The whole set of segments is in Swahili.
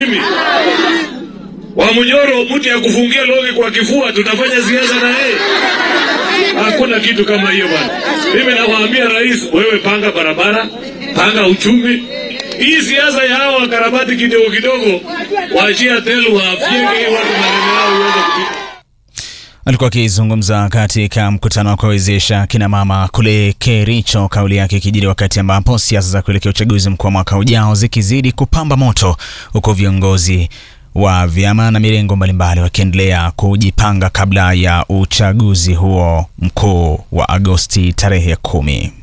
mimi Wamunyoro, mtu ya kufungia longi kwa kifua, tutafanya siasa na yeye? Hakuna kitu kama hiyo bwana. Mimi nawaambia rais, wewe panga barabara, panga uchumi. Hii siasa ya hawa wakarabati kidogo kidogo, waachia telu wafyeke watu maneno yao iweze kupita. Alikuwa akizungumza katika mkutano wa kuwawezesha kina mama kule Kericho, kauli yake ikijiri wakati ambapo siasa za kuelekea uchaguzi mkuu wa mwaka ujao zikizidi kupamba moto, huku viongozi wa vyama na mirengo mbalimbali wakiendelea kujipanga kabla ya uchaguzi huo mkuu wa Agosti tarehe ya kumi.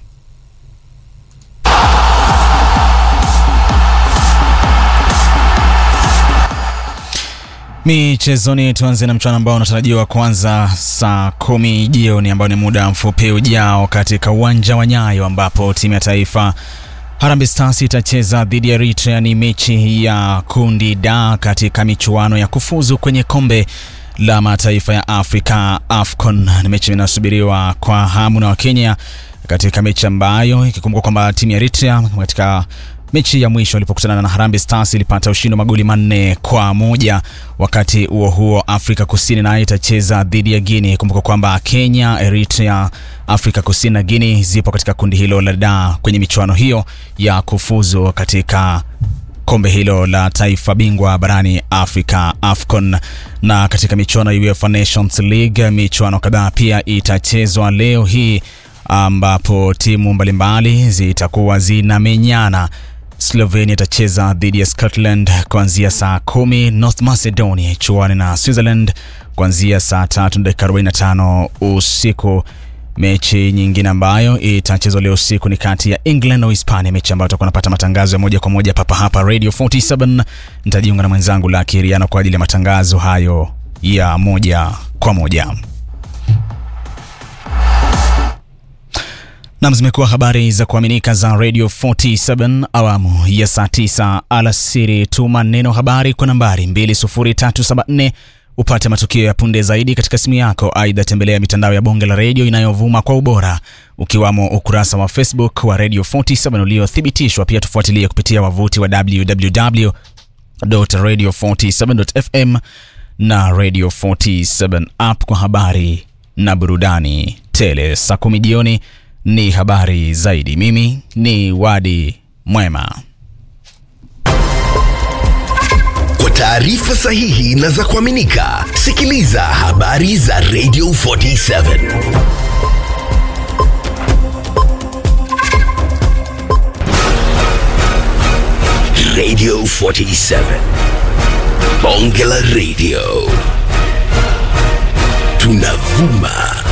Michezoni, tuanze na mchuano ambao unatarajiwa kuanza saa kumi jioni ambao ni muda mfupi ujao katika uwanja wa Nyayo ambapo timu ya taifa Harambee Stars itacheza dhidi ya Eritrea. Ni mechi ya kundi D katika michuano ya kufuzu kwenye kombe la mataifa ya Afrika AFCON. Ni mechi inayosubiriwa kwa hamu na Wakenya katika mechi ambayo ikikumbuka kwamba timu ya Eritrea katika mechi ya mwisho walipokutana na Harambee Stars ilipata ushindi wa magoli manne kwa moja. Wakati huo huo, Afrika Kusini nayo itacheza dhidi ya Guinea. Kumbuka kwamba Kenya, Eritrea, Afrika Kusini na Guinea zipo katika kundi hilo la D kwenye michuano hiyo ya kufuzu katika kombe hilo la taifa bingwa barani Afrika AFCON. Na katika michuano ya UEFA Nations League, michuano kadhaa pia itachezwa leo hii ambapo timu mbalimbali zitakuwa zinamenyana. Slovenia itacheza dhidi ya Scotland kuanzia saa kumi. North Macedonia ichuane na Switzerland kuanzia saa tatu na dakika 45 usiku. Mechi nyingine ambayo itachezwa leo usiku ni kati ya England na Uhispania, mechi ambayo tutakuwa napata matangazo ya moja kwa moja papa hapa Radio 47. Nitajiunga na mwenzangu la Kiriano kwa ajili ya matangazo hayo ya moja kwa moja. Nam, zimekuwa habari za kuaminika za Radio 47 awamu ya saa 9 alasiri. Tuma neno habari kwa nambari 20374 upate matukio ya punde zaidi katika simu yako. Aidha, tembelea mitandao ya bonge la redio inayovuma kwa ubora ukiwamo ukurasa wa Facebook wa Radio 47 uliothibitishwa. Pia tufuatilie kupitia wavuti wa www.radio47.fm na Radio 47 app kwa habari na burudani tele. Saa kumi jioni ni habari zaidi. Mimi ni Wadi Mwema. Kwa taarifa sahihi na za kuaminika, sikiliza habari za Radio 47 Radio 47 Bonge la Radio, tunavuma